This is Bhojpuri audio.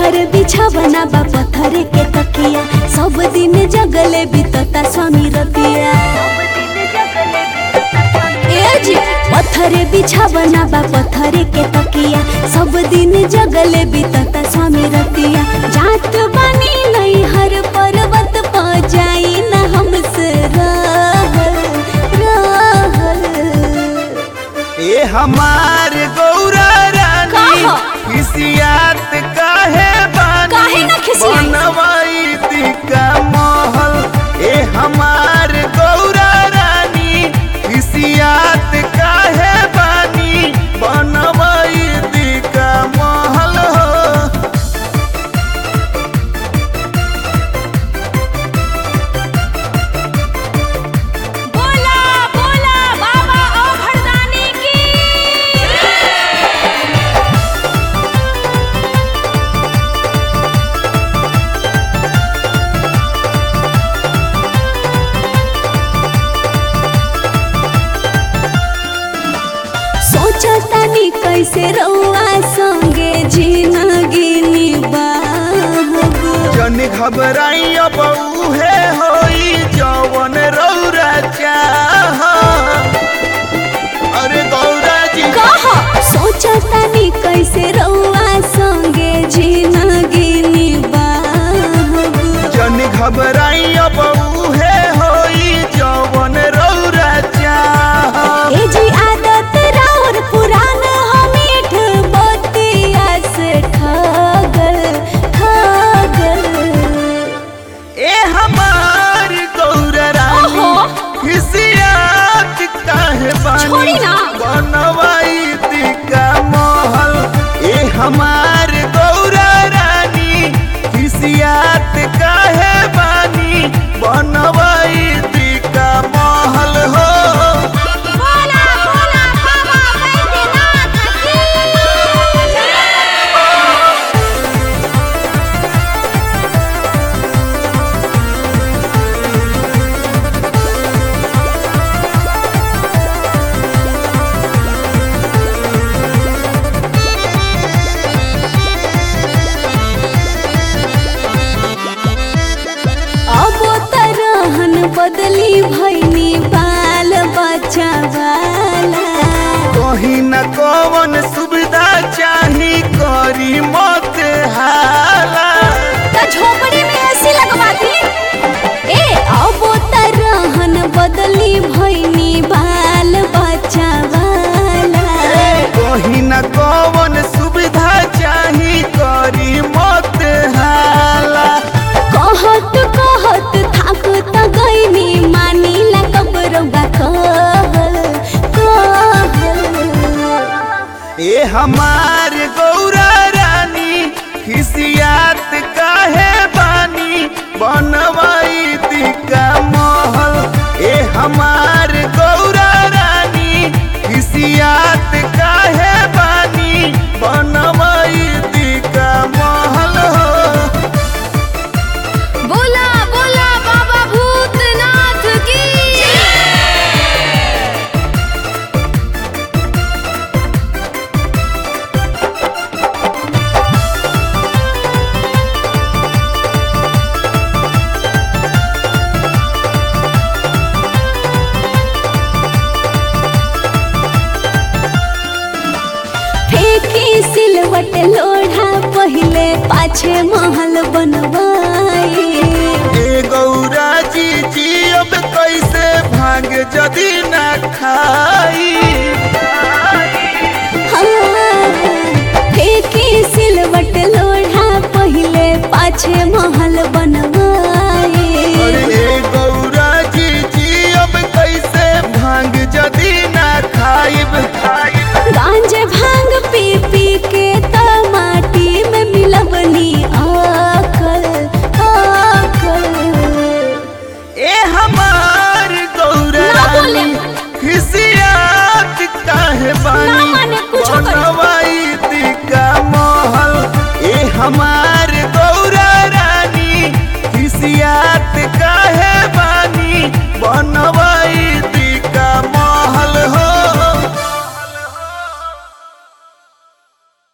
पत्थर बिछावना बा पत्थर के तकिया सब दिन जगले बीतता स्वामी रतिया ए जी पत्थर बिछावना बा पत्थर के तकिया सब दिन जगले बीतता स्वामी रतिया जात बानी नहीं हर पर्वत प जाई ना हमसे रहल रहल ए हमार गौरा रानी कहा? खिसियात काहे बानी काहे ना खिसियाई? बनवाई दिका महल ए हमार गौरा रानी खिसियात काहे बानी बनवाई दिका महल हो बोला बोला बाबा ओ भरदानी की सोचतानी कैसे रउआ संगे जिंदगी निभाबो जन घबराई अब उहे होई जवन रौरा चाह अरे गौरा जी कहा सोचतानी कैसे रउआ संगे जिंदगी निभाबो जन घबराई अब उहे होई जवन रौरा चाह ए जी आदत राउर पुरान हम मीठ बतिया से ठगल ठगल ए हमार गौरा रानी ओहो। खिसियात काहे बानी छोड़ी ना। बनवाई दिका महल ए हमार गौरा रानी खिसियात काहे बानी बनवाई दिका महल हो बोला बोला बाबा बैद्यनाथ की अब तरहन बदली भैनी बाल बच्चा वाला कहीं न कौन सुविधा चाही करी मत हाला त झोपड़ी में ऐसी लगवा दी ए अब तरहन बदली भैनी बाल बच्चा वाला कहीं न कौन सुविधा चाही करी मत हाला कहत कहत थाक त गईनी मानिला कबरौगा कहल कहल ए हमार गौरा रानी खिसियात काहे बानी बनवाई दिका महल ए हमार गौरा रानी खिसियात काहे बानी बनवाई दिका महल हो बोला बोला बाबा भूतनाथ की फेंकी सिलवट लोढ़ा पहिले पाछे महल बनवाई ए गौरा जी जी अब कैसे भांग जदी ना खाई फेंकी सिलवट लोढ़ा पहिले पाछे महल बनवाई अरे ए गौरा जी जी अब कैसे भांग जदी ना खाइब गांज भांग पी पी के त माटी में मिलवनी आकल आकल ए हमार गौरा ना बोले। रानी खिसियात काहे बानी